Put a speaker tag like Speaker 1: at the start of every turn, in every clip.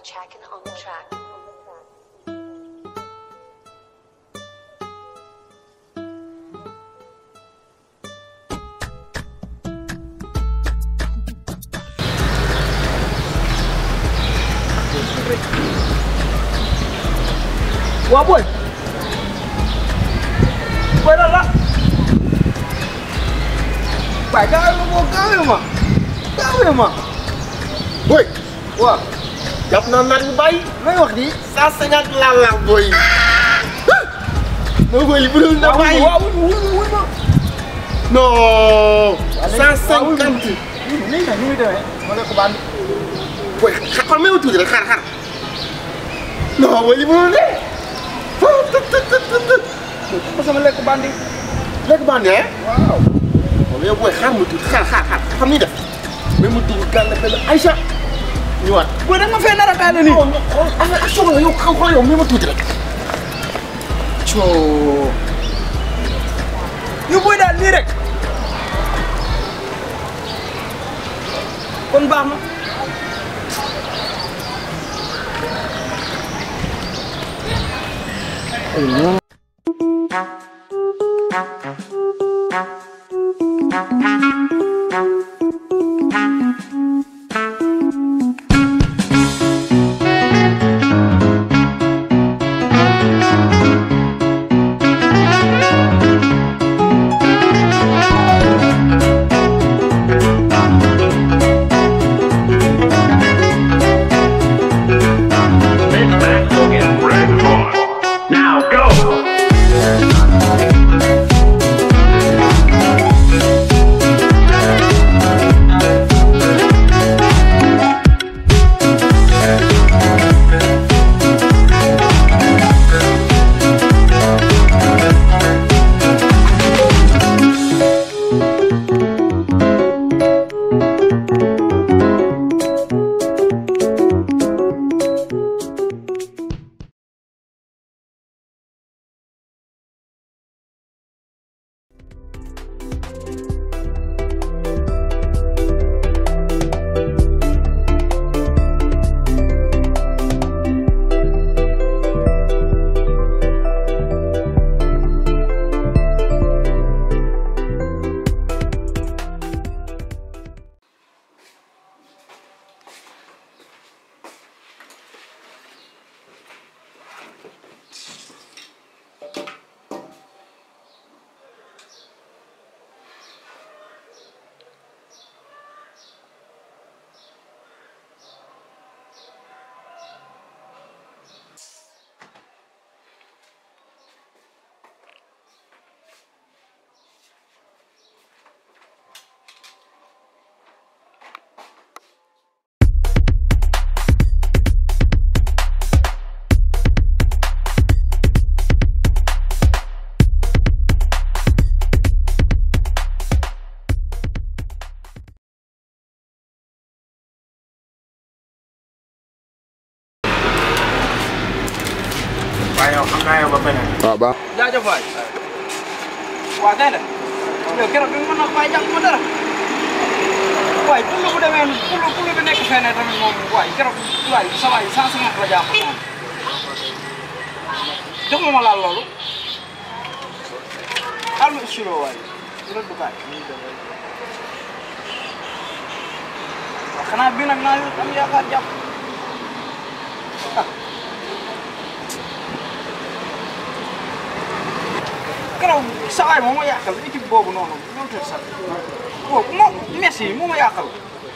Speaker 1: tracking on the track.
Speaker 2: waa booy booy lan la waaye gaawee ma boo gaawee ma gaawee ma
Speaker 3: boy
Speaker 2: waaw
Speaker 3: jàpp naa naat bu bàyyi
Speaker 2: may wax di
Speaker 3: cent cinquante laa la boy non boy li bu dul na bàyyi
Speaker 2: waaw wul ma wul ma
Speaker 3: non cent cinquante
Speaker 2: nii nag ni muy demee ma ne ko bandi
Speaker 3: boy xar xar même tuuti rek xar xar non boy li bu dul de
Speaker 2: ma sama lekk bandi
Speaker 3: lekk bandi eh
Speaker 2: waaw
Speaker 3: mais yow booy xaar ma tuuti xaar xaar xaar xam ni def mais mu dugg gàll benn Aïcha ñëwaat
Speaker 2: booy da nga ma fee nar a kaale nii
Speaker 3: non non xool affaire action la yow xaw xool yow mais ma tuuti rek
Speaker 2: coo yu booy daal nii rek kon baax na
Speaker 4: This match will get red hot. Now go!
Speaker 3: waaye yow xam naa yow ba beneen
Speaker 5: waaw baax
Speaker 2: jaajëf waay waa tey de yow keroog bi nga mën a bàyyi jàpp ma dara waaye pour bu demee pour pour bi nekk fenn tamit moom waay keroog waay sa waay cent cinquante la jàpp moom jox ma ma laal loolu xaal ma istiro waay dina dugaay waaw xanaa bii nag naa am yaakaar jàpp keroog sa waay moo ma yàqal équipe boobu noonu ñoom tuuti sax boobu moo Messi moo ma yàqal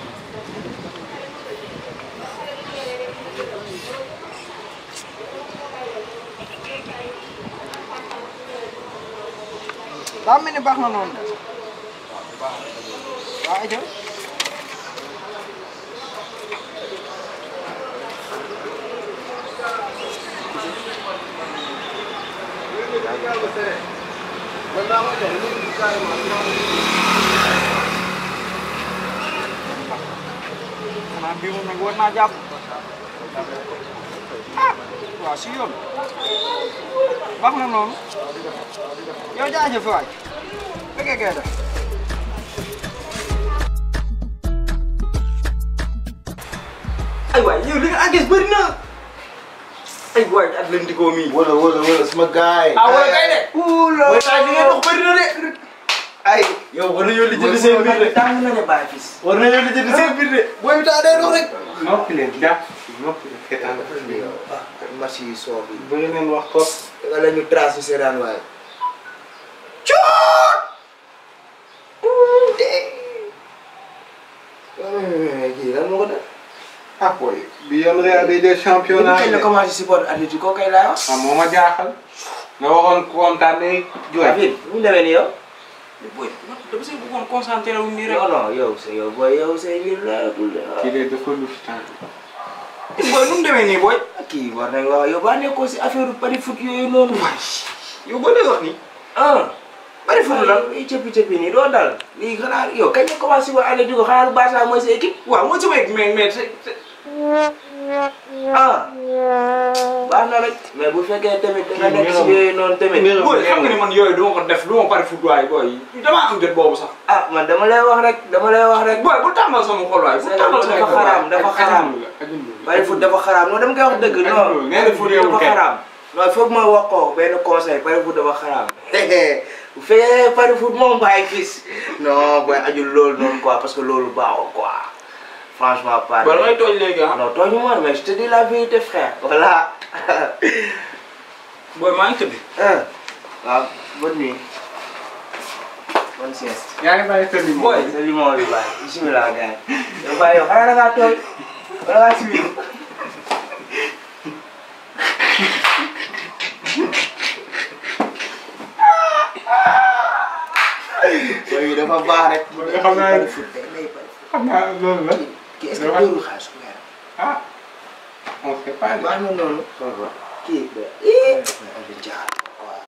Speaker 2: daa mel ni baax na noonu de waaw ayca xanaa bii moom nag war naa jàpp ah waaw si yoon baax na noonu yow jaajëf waay fekkee kee def ay waay yow li nga encaisse bëri na ay waay Atlético mi
Speaker 3: wala wala wala sama gaay
Speaker 2: ah wala kay de
Speaker 3: Oula.
Speaker 2: mooy taay li ngay dox bëri na de
Speaker 3: ay
Speaker 2: yow war nañoo lijjanti seen biir de
Speaker 1: tàng na ne bàyyi fis
Speaker 2: war nañoo lijjanti seen biir de booy bi taa day dox rek
Speaker 5: noppi leen jàpp noppi leen xetaan
Speaker 1: match yi soo bi
Speaker 5: bëgg leen wax ko
Speaker 1: nga la ñu trace seeraan waaye kii lan moo ko def
Speaker 5: ah boy bi yoon Real day jël championnat
Speaker 1: kañ la commencé support Atlético kay laay wax
Speaker 5: ah moo ma jaaxal nga waxoon kontaan day jooy
Speaker 1: David mu demee ni yow
Speaker 2: booy dama see bëggoon concentré wu nii rek
Speaker 1: non non yow sa yow booy yow say mbir la tul de
Speaker 5: kii de dafa lu fi temps
Speaker 2: booy nu mu demee nii booy
Speaker 1: kii war nañ wax yow baa nekkoo si affaire pari foot yooyu noonu
Speaker 2: yow boo dee wax nii
Speaker 1: ah pari foot lan ay cëppi cëppi nii doo dal lii xanaa yow kañ la commencé support Atlético xanaa Barça mooy sa équipe
Speaker 2: waaw moo ci may mais mais c'est
Speaker 1: ah baax na rek mais bu fekkee tamit da nga nekk si yooyu noonu tamit
Speaker 2: booy xam nga ni man yooyu duma ko def du ma pare foot waay booy damaa am jot boobu sax
Speaker 1: ah man dama lay wax rek dama lay wax rek
Speaker 2: booy bu tàmbal sama xol waay bu
Speaker 1: c'est
Speaker 2: tàmbal sama
Speaker 1: dafa
Speaker 2: xol waay
Speaker 1: xaraam dafa xaraam pari foot dafa xaraam non dama koy wax dëgg non
Speaker 5: Ajul, nee na
Speaker 1: pari foot
Speaker 5: foot yow
Speaker 1: dafa
Speaker 5: kay.
Speaker 1: xaraam non foog ma wax ko benn conseil pari foot dafa xaraam bu fekkee pari foot moom bàyyi fis non booy ajul loolu noonu quoi parce que loolu baaxul quoi franchement pas
Speaker 2: booy damay tooñ léegi ah
Speaker 1: non tooñu ma mais je te dis la vérité frère voilà
Speaker 2: booy maa ngi tëdd
Speaker 1: ah waaw bonne nuit bonne sieste
Speaker 5: yaa ngi bàyyi sa limon
Speaker 2: Boy.
Speaker 1: sa limon bi bàyyi bismillah gars yi yow bàyyi yow xanaa da ngaa tooy wala ngaa siwi yooyu dafa baax rek.
Speaker 5: Boy, xam naa
Speaker 1: pari foot day lay pari foot.
Speaker 5: xam naa loolu la
Speaker 1: kii est-ce que dóorul xaalis ku leer.
Speaker 5: ah on sait pas
Speaker 1: baax na noonu. kii ba ii. Aliou Diar waaw.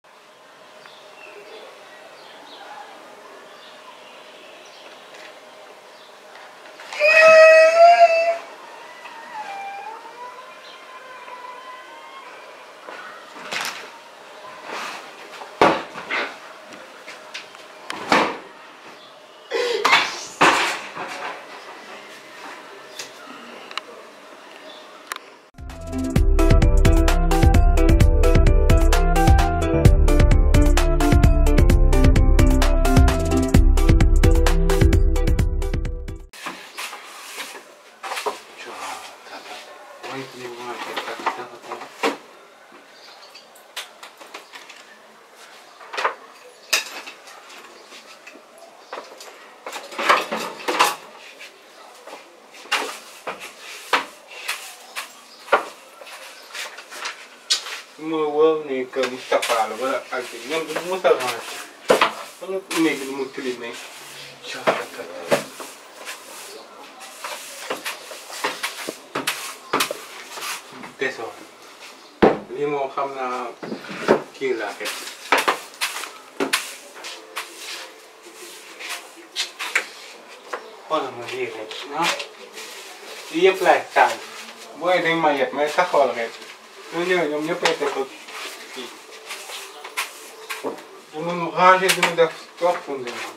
Speaker 5: ma wóor ni que Moustapha la wala ak ñoom du mos a rangé wala néeg lu mu tilimee desoo lii moom xam naa kii laa xet xoolal ma lii rek ah lii yëpp laay taal booy dañ ma yet may taxawal rek ñoo ñëwee ñoom ñëppay def ko kii du mun ranger du mu def profondément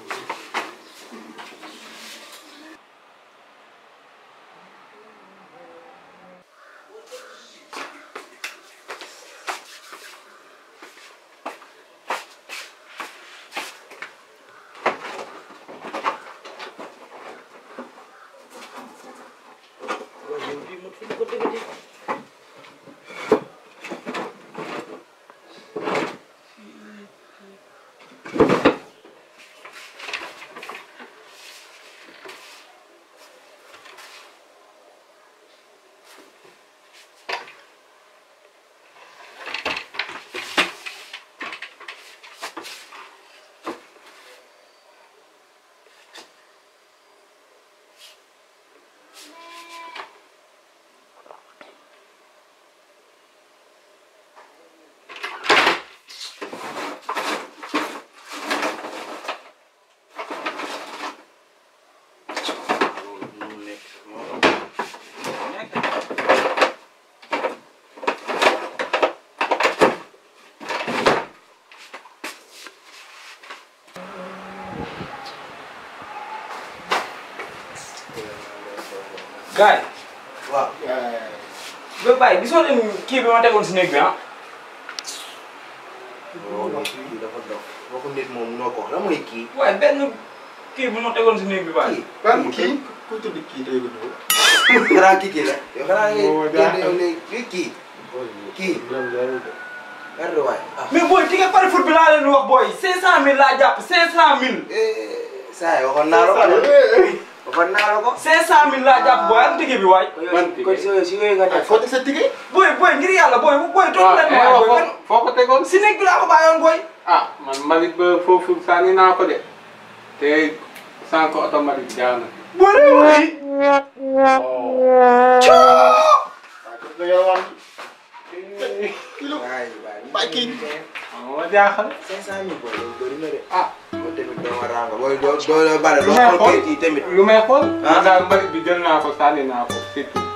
Speaker 2: gars yi
Speaker 1: waaw.
Speaker 2: ba bàyyi gisoo leen kii bi ma tegoon si néeg bi ah.
Speaker 1: loolu kii dafa dof waxu nit moom noo ko wax la mooy kii.
Speaker 2: waaye benn kii bi ma tegoon si néeg bi bàyyi.
Speaker 1: kii
Speaker 3: ban kii ku tudd kii day ko ñëw.
Speaker 1: xanaa kii kii la. yow xanaa
Speaker 5: moo
Speaker 1: ngay
Speaker 5: jaaxal.
Speaker 1: génn yow léegi kii. kii. Merde waay. ah.
Speaker 2: mais booy ti nga pare foot bi laa leen di wax booy 500000 laa jàpp 500000.
Speaker 1: saa yi waxoon naa la ko de. waxoon naa la ko.
Speaker 2: 500000 laa jàpp booy am tigi bi waay.
Speaker 5: Man
Speaker 1: kon kon si yooyu si yooyu nga
Speaker 3: ay
Speaker 1: def.
Speaker 3: foo teg sa tigé.
Speaker 2: booy booy ngir yàlla booy booy toog leen waay booy kan
Speaker 5: foo ko tegoon
Speaker 2: si néeg bi laa ko bàyyoon booy.
Speaker 5: ah man mbalit ba foofu sànni naa ko de te sànq automatique jaar na.
Speaker 2: booy de waay.
Speaker 3: waaw kon nga yalwaan kilo.
Speaker 1: waay waay.
Speaker 3: Bàyyi kii.
Speaker 5: ma jaaxal.
Speaker 1: 500000 booy loolu bëri na de.
Speaker 5: ah
Speaker 1: booy tamit doo ma rànga booy doo doo la bale
Speaker 5: lu
Speaker 1: doo
Speaker 5: may
Speaker 1: xool
Speaker 5: xool
Speaker 1: kayit yi tamit.
Speaker 5: lu may xool.
Speaker 1: Ah.
Speaker 5: daal mbalit bi jël naa ko sànni naa ko c'est tout.